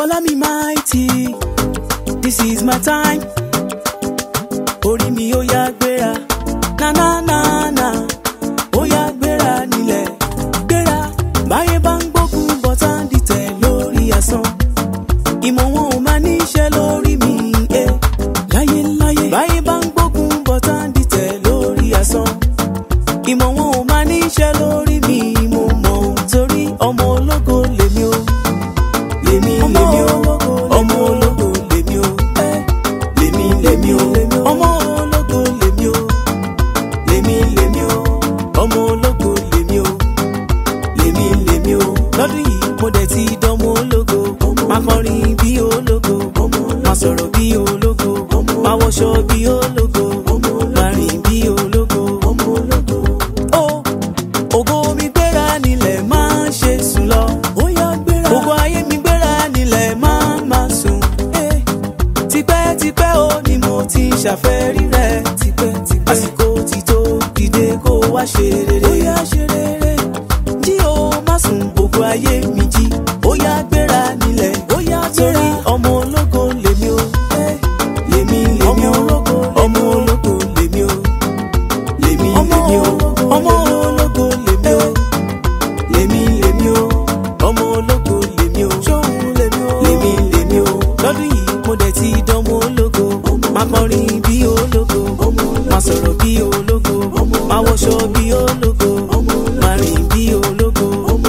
Ọlá mi mighty, this is my time. Orí mi ó yá gbéra, na na na na, ó yá gbéra nílẹ̀, gbéra. Báyé bá ń gbógun bọ́tá ń dìtẹ̀ lórí asán. Ìmọ̀ wọn ò máa níṣẹ́ lórí mi, eh. Láyé láyé. Báyé bá ń gbógun bọ́tá ń dìtẹ̀ lórí asán. Ìmọ̀ wọn ò máa níṣẹ́ lórí mi, mo mọ̀ torí ọmọ ológo lèmi o lèmi lèmi o ọmọ ológo lèmi o lèmi lèmi o ọmọ ológo lèmi o lèmi lèmi o ọmọ ológo lèmi o lèmi lèmi o lọ́dún yìí mo dẹ̀ ti dánmọ́ ológo máa kọrin bí ológo máa sọ̀rọ̀ bí ológo máa wọṣọ bí ológo máa rìn bí ológo. Ó, ògo mi gbéra nílẹ̀ máa ń ṣe sùn lọ. ó yá gbéra. ògo ayé mi gbéra nílẹ̀ máa ń máa sùn. Eh, tipẹ́tipẹ́ ó ní mo ti ṣàfẹ́rí rẹ̀. tipẹ́tipẹ́ àsìkò ti tó dìde kó wá ṣe rere. ó yá ṣe rere. jí o má sùn ògo ayé mi jí. ó yá gbéra nílẹ̀. ó yá gbéra. torí ọmọ ológo lèmi o. Eh, lèmi lèmi o. ọmọ ológo lèmi o. lèmi lèmi o. ọmọ ológo lèmi o lèmi lèmi o ọmọ ológo lèmi o lèmi lèmi o lọ́dún yìí mo dẹ̀ ti dánmọ́ ológo máa kọrin bí ológo máa sọ̀rọ̀ bí ológo máa wọṣọ bí ológo máa rìn bí ológo.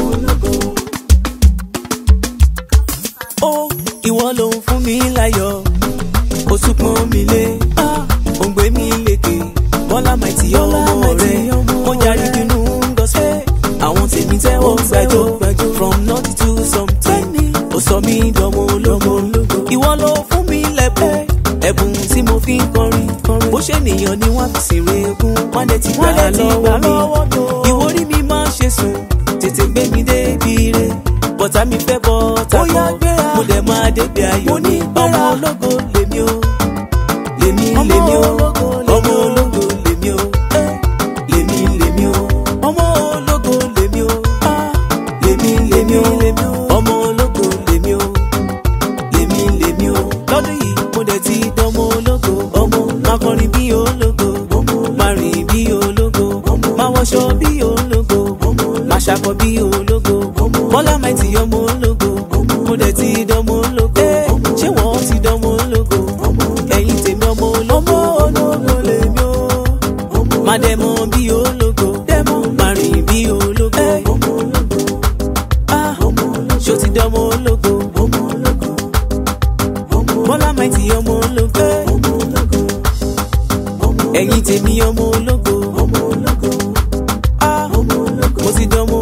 ó ìwọ ló ń fún mi láyọ̀ ó tún pọ́n mi lé ó ń gbé mi lékè bọ́lá máìtì ọmọ rẹ̀ mo jáde dunu ń gọ́sẹ̀ àwọn tèmi tẹ́wọ́ gbàjọ from naughty to something ó sọ mí dánmọ́ ológo ìwọ ló fún mi lẹ́bùn ẹ̀bùn tí mo fi ń kọrin bó ṣe nìyàn ni wọ́n fi sìn regún wọ́n lè ti gbà lọ́wọ́ mi ìwórí mi máa ń ṣe sùn tètè gbé mi débi re bọ́tà mi fẹ́ bọ́tà kọ́ mo dẹ̀ máa débi ayọ̀ ní ọmọ ológo lèmi o lèmi lèmi o ọmọ ológo lèmi o lèmi lèmi o ọmọ ológo lèmi o lèmi lèmi o ọmọ ológo lèmi o lèmi lèmi o lọ́dún yìí mo dẹ̀ ti dánmọ́ ológo ọmọ máa kọrin bí ológo máa rìn bí ológo máa wọṣọ bí ológo máa ṣakọ bí ológo bọ́lá máa ti ọmọ ológo mo dẹ̀ ti dánmọ́ ológo ṣé wọ́n ti dánmọ́ ológo ẹ̀yin tèmi ọmọ ológo ológo lèmi o máa dẹ̀ mọ́ bí ológo máa rìn bí ológo Ah, ṣó ti dánmọ́ ológo bọ́lá máa ti ọmọ ológo ẹ̀yin tèmi ọmọ ológo Ah, mo ti dánmọ́